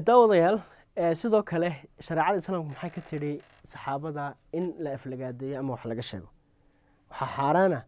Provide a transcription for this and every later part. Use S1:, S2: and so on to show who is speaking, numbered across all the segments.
S1: daawadayaal sidoo kale shareecada islaamku maxay ka tidhi saxaabada in la aflagaadeeyo ama wax laga sheego waxaa xaaraana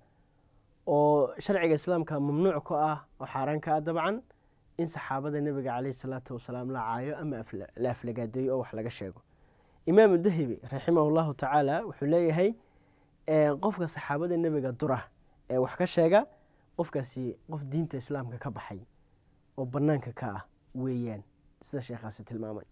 S1: oo sharciga islaamka mamnuuc ku ah oo xaaraan ka ah dabcan in saxaabada nebiga caleyhi salaatu wasalaam la caayo ama la aflagaadeeyo oo wax laga sheego imaamu dahibi raximah llahu tacaala wuxuu leeyahay qofka saxaabada nebiga dura ee wax ka sheega qofkaasi qof diinta islaamka ka baxay oo banaanka ka ah weeyaan sida sheekhaasi tilmaamay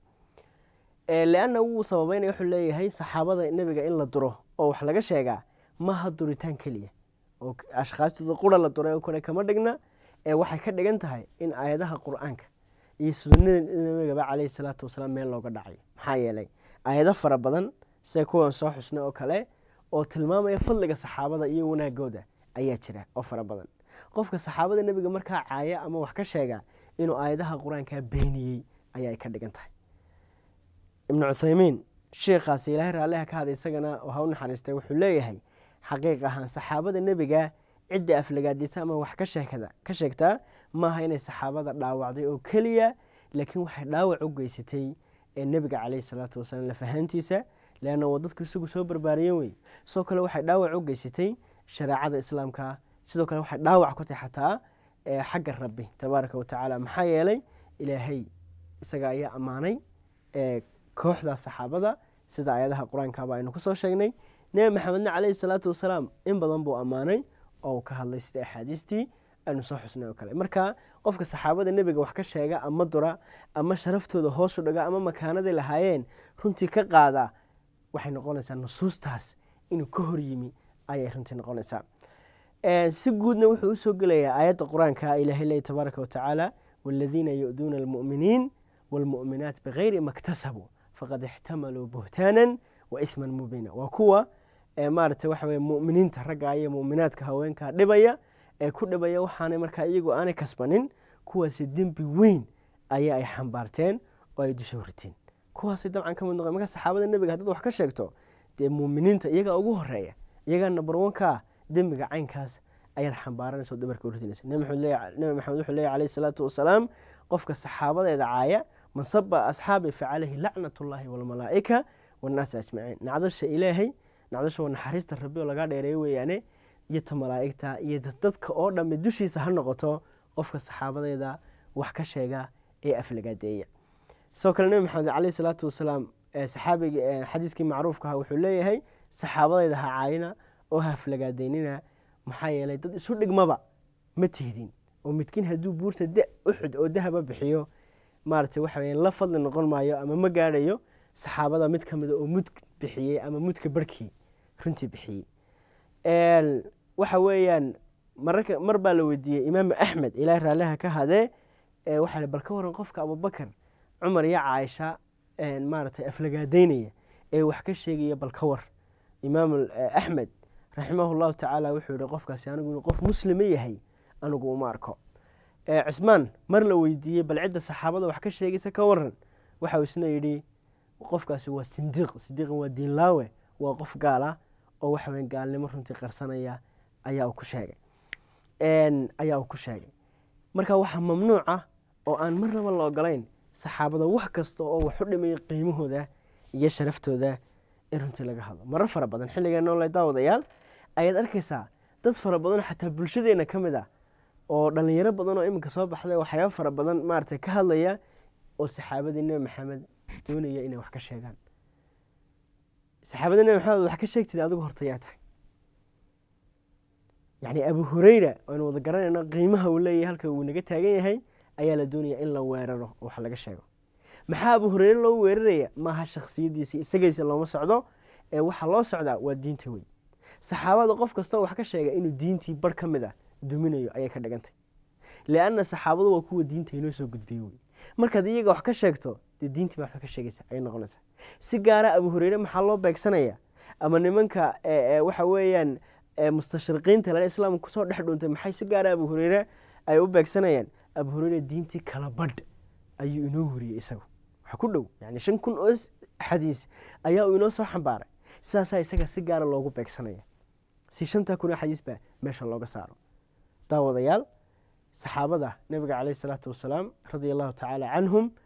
S1: leanna wuu sababeynaya wuxuu leeyahay saxaabada nebiga in la duro oo wax laga sheegaa maha duritaan keliya oo ashkhaastooda qura la duray oo kale kama dhigna ee waxay ka dhigan tahay in aayadaha qur-aanka iyo sunnada nebigaba caleyhi salaatu wasalaam meel looga dhacay maxaa yeelay aayado fara badan sida kuwan soo xusnay oo kale oo tilmaamaya fadliga saxaabada iyo wanaagooda ayaa jira oo fara badan qofka saxaabada nebiga markaa caaya ama wax ka sheega inuu aayadaha qur-aanka beeniyey ayaa ka dhigan tahay ibnu cuthaymiin sheikhaasi ilaahay raalliha ka haday isagana oo ha u naxariistay wuxuu leeyahay xaqiiq ahaan saxaabada nebiga cidda aflagaadisa ama wax ka sheegtaa maaha inay saxaabada dhaawacday oo keliya laakiin waxay dhaawac u geysatay ee nebiga caleyhi salaatu wasalaam lafahaantiisa leanna waa dadku isagu soo barbaariyen wey sidoo kale waxay dhaawac u geysatay shareecada islaamka sidoo kale waxay dhaawac ku tahay xataa xagga rabbi tabaaraka wa tacaala maxaa yeelay ilaahay isaga ayaa ammaanay kooxda saxaabada sida ayadaha qur-aankaba aynu kusoo sheegnay nebi maxamedna caleyhi salaatu wasalaam in badan buu ammaanay oo uu ka hadlay sida axaadiistii aynu soo xusnay oo kale marka qofka saxaabada nebiga wax ka sheega ama dura ama sharaftooda hoosu dhaga ama makaanaday lahaayeen runtii ka qaada waxay noqonaysaa nusuustaas inuu ka hor yimi ayay runtii noqonaysaa si guudna wuxuu usoo gelayaa aayadda qur-aanka ilahay leey tabaaraka watacaala waladiina yu'duuna almu'miniin waalmu'minaat bigayri ma ktasabuu faqad ixtamaluu buhtaanan wa ihman mubiina waa kuwa maarata waxa weye mu'miniinta ragga iyo mu'minaadka haweenka dhibaya ee ku dhibaya waxaanay markaa iyagu aanay kasbanin kuwaasi dembi weyn ayaa ay xambaarteen oo ay dusha horteen kuwaasay dabcan ka mid noqon marka saxaabada nebiga haddaad wax ka sheegto dee muuminiinta iyagaa ugu horeeya iyagaa number one ka dembiga caynkaas ayaad xambaaranaysa oo dabarka urtinaysa nebi maxamed wuxuu leeyahy calayhi salaatu wasalaam qofka saxaabadeeda caaya man saba asxaabi facalayhi lacnat ullaahi waalmalaa'ika wannaasi ajmaciin nacdasha ilaahay nacdasha waa naxariista rabbi oo lagaa dheereeyo weeyaane iyo ta malaa'igta iyo dadka oo dhamme dushiisa ha noqoto qofka saxaabadeeda wax ka sheega ee aflagaadeeya sidoo kale nebi maxamed caleyhi salaatu wasalaam saxaabigi xadiiskii macruufka ah wuxuu leeyahay saxaabadeyda ha caayina oo ha aflagaadeynina maxaa yeelay dad isu dhigmaba ma tihdin oo midkiin hadduu buurta uxud oo dahaba bixiyo maarata waxa weya la fadli noqon maayo ama ma gaadhayo saxaabada mid ka mida oo mud bixiyey ama mudka barhkii runtii bixiyey waxa weeyaan mararka mar baa la weydiiyey imaamu axmed ilaahay raalliha ka hadee waxaa bal ka waran qofka abubakar cumar iyo caaisha maaragtay aflagaadeynaya ee wax ka sheegaya bal ka war imaam axmed raximah llahu tacaala wuxuu yihi qofkaasi anigu inuu qof muslima yahay anigu uma arko cismaan mar la weydiiyey bal cidda saxaabada wax ka sheegaysa ka waran waxau isna yidhi qofkaasi waa sindiiq sindiiqan waa diinlaawe waa qof gaal ah oo waxa weya gaalnimo runtii qarsanaya ayaa uu ku sheegay ayaa uu ku sheegay marka waxaa mamnuuc ah oo aan marnaba la ogolayn saxaabada wax kasta oo wax u dhimaya qiimahooda iyo sharaftooda in runtii laga hadlo marar fara badan xilligan noole daawadayaal ayaad arkaysaa dad fara badan xataa bulshadeena ka mid ah oo dhalinyaro badan oo iminka soo baxday waxyaaba fara badan maarata ka hadlaya oo saxaabadii nebi maxamed doonaya inay wax ka sheegaan saxaabadii nebi maxamed wax ka sheegtid adigu hortayaa tahay yacni abu hureyra aynu wada garanayno qiimaha uu leeyahay halka uu naga taagan yahay ayaa la doonaya in la weeraro oo wax laga sheego maxaa abu hureyre loo weeraraya maaha shaksiyadiisa isagaysa looma socdo ee waxaa loo socdaa waa diinta wey saxaabada qof kastoo wax ka sheega inuu diintii bar ka mid ah duminayo ayay ka dhigantay lianna saxaabadu waa kuwa diinta inoo soo gudbiye wey markaad iyaga wax ka sheegto dee diintii baa wax ka sheegaysa ayay noqonaysaa si gaara abu hureyre maxaa loo beegsanaya ama nimanka waxa weeyaan mustashriqiinta lale islaamka kusoo dhex dhuuntay maxay si gaara abu hureyre ay u beegsanayaan abu hureyre diintii kala badh ayuu inoo wariyey isagu waxa ku dhow yani shan kun oo xadiis ayaa uu inoo soo xambaaray sidaasaa isaga si gaara loogu beegsanaya si shantaa kun oo xadiis baa meesha looga saaro daawadayaal saxaabada nebiga caleyhi salaatu wasalaam radia allahu tacaala canhum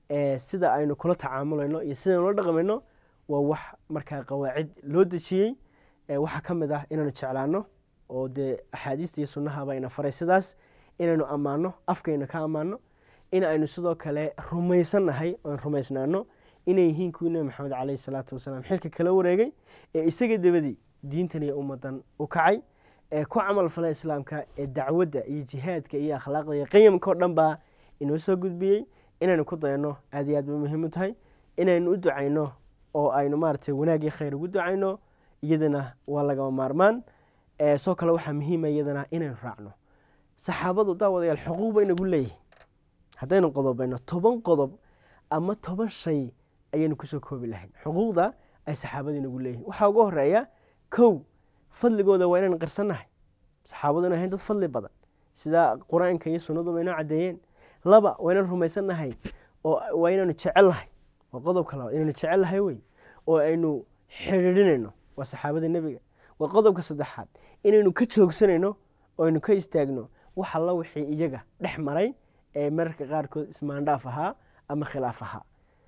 S1: sida aynu kula tacaamulayno iyo sidaynu la dhaqmayno waa wax markaa qawaacid loo dejiyey waxaa ka mid ah inaynu jeclaano oo dee axaadiista iyo sunnahaba ina faray sidaas inaynu ammaano afkayna ka ammaano in aynu sidoo kale rumaysannahay oan rumaysnaano inay yihiin kuwii nebi maxamed caleyhi salaatu wasalaam xilka kala wareegay ee isaga dabadii diintan iyo ummadan u kacay ee ku camal falay islaamka ee dacwadda iyo jihaadka iyo akhlaaqda iyo qiyamka o dhan baa inoo soo gudbiyey inaynu ku dayano aad iyo aad bay muhiim u tahay inaynu u ducayno oo aynu maaragtay wanaag iyo khayr ugu ducayno iyadana waa lagama maarmaan soo kale waxaa muhiima iyadana inaynu raacno saxaabadu daawadayaal xuquuq ba inagu leeyihin haddaynu qodobayno toban qodob ama toban shay ayaynu kusoo koobi lahayn xuquuqda ay saxaabada inagu leeyihin waxaa ugu horeeya kow fadligooda waa inaynu qirsannahay saxaabadu inu ahayn dad fadli badan sida qur-aanka iyo sunnaduba inoo caddeeyeen laba waa inaynu rumaysannahay oo waa inaynu jecelnahay waa qodobka labaad inaynu jecelnahay wey oo aynu xidhiidhinayno waa saxaabada nebiga waa qodobka saddexaad inaynu ka joogsanayno oo aynu ka istaagno wax alla wixii iyaga dhex maray ee mararka qaarkood ismaandhaaf ahaa ama khilaaf ahaa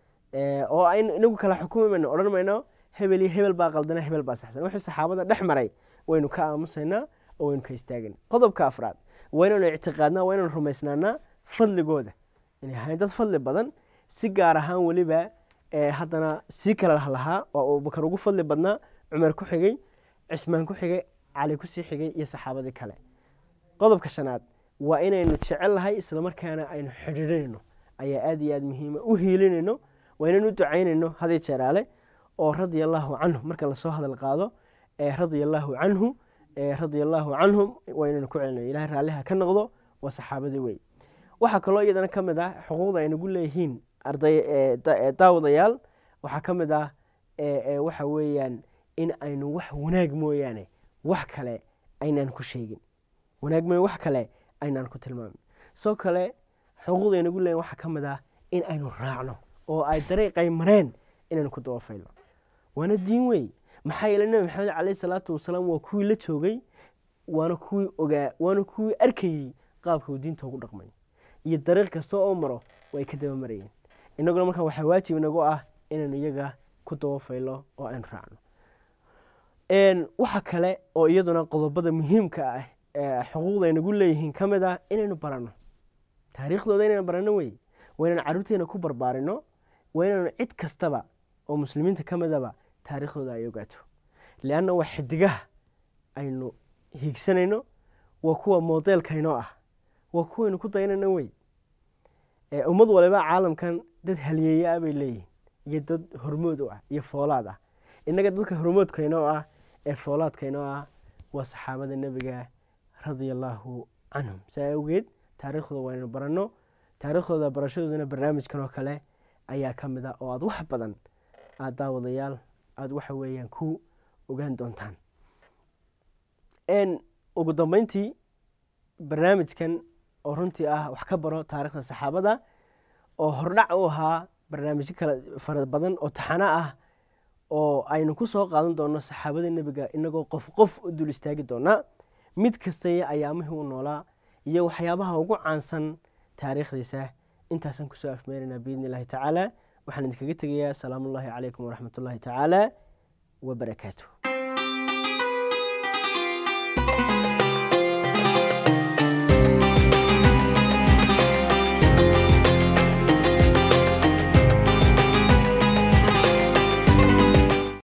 S1: oo aynu inagu kala xukumi mayno odhan mayno hebel iyo hebel baa qaldana hebel baa saxsan wixii saxaabada dhex maray waynu ka aamusaynaa oo waynu ka istaagana qodobka afraad waa inaynu ictiqaadnaa waa inaynu rumaysnaanaa fadligooda inay ahayn dad fadli badan si gaar ahaan weliba haddana sii kala lahaa oo abubakar ugu fadli badnaa cumar ku xigay cismaan ku xigay cali kusii xigay iyo saxaabadii kale qodobka shanaad waa inaynu jecelnahay islamarkaana aynu xidhiidhinayno ayaa aad iyo aad muhiima u hiilinayno waa inaynu u ducaynayno haday jeeraale oo radia allaahu canhu marka lasoo hadal qaado radia allaahu canhu radia allaahu canhum waa inaynu ku celinayo ilahay raalliha ka noqdo waa saxaabadii wey waxaa kaloo iyadana ka mid ah xuquuqda ay nagu leeyihiin arday daawadayaal waxaa ka mid ah waxa weeyaan in aynu wax wanaag mooyaane wax kale aynaan ku sheegin wanaag mooya wax kale aynaan ku tilmaamin soo kale xuquuqda ay nagu leeyihin waxaa ka mid ah in aynu raacno oo ay dariiqay mareen inaynu ku dabafayno waana diin wey maxaa yeele nebi maxamed caleyhi salaatu wasalaam waa kuwii la joogay waana kuwii ogaa waana kuwii arkayey qaabka uu diinta ugu dhaqmay iyo dariiq kasta oo maro way ka daba marayeen inaguna markaa waxaa waajib inagu ah inaynu iyaga ku dabafaylo oo aynu raacno waxa kale oo iyaduna qodobada muhiimka ah xuquuqda ay nagu leeyihiin ka mid ah inaynu baranno taariikhdooda inaynu baranno wey waa inaynu carruurteena ku barbaarino waa inaynu cid kastaba oo muslimiinta ka midaba taariikhdooda ay ogaato leanna waa xidigaha aynu hiigsanayno waa kuwa modeelkaynoo ah waa kuwaynu ku dayanayno wey ummad waliba caalamkan dad halyeeye ah bay leeyihin iyo dad hormood u ah iyo foolaad ah innaga dadka hormoodkaynoo ah ee foolaadkaynoo ah waa saxaabada nebiga radia allaahu canhum saa awgeed taariikhdooda waa inaynu baranno taariikhdooda barashadoodana barnaamijkan oo kale ayaa ka mid ah oo aada wax badan aada daawadayaal aada waxa weeyaan ku ogaan doontaan ugu dambeyntii barnaamijkan oo runtii ah wax ka baro taarikhda saxaabada oo hordhac u ahaa barnaamijyo kale fara badan oo taxano ah oo aynu ku soo qaadan doono saxaabada nebiga inagoo qof qof u dul istaagi doonaa mid kastaya ayaamihii u noolaa iyo waxyaabaha ugu caansan taariikhdiisa intaasaan kusoo afmeeraynaa biidni illaahi tacaala waxaan idinkaga tegayaa asalaamu ullaahi calaykum waraxmat ullaahi tacaala wabarakaatu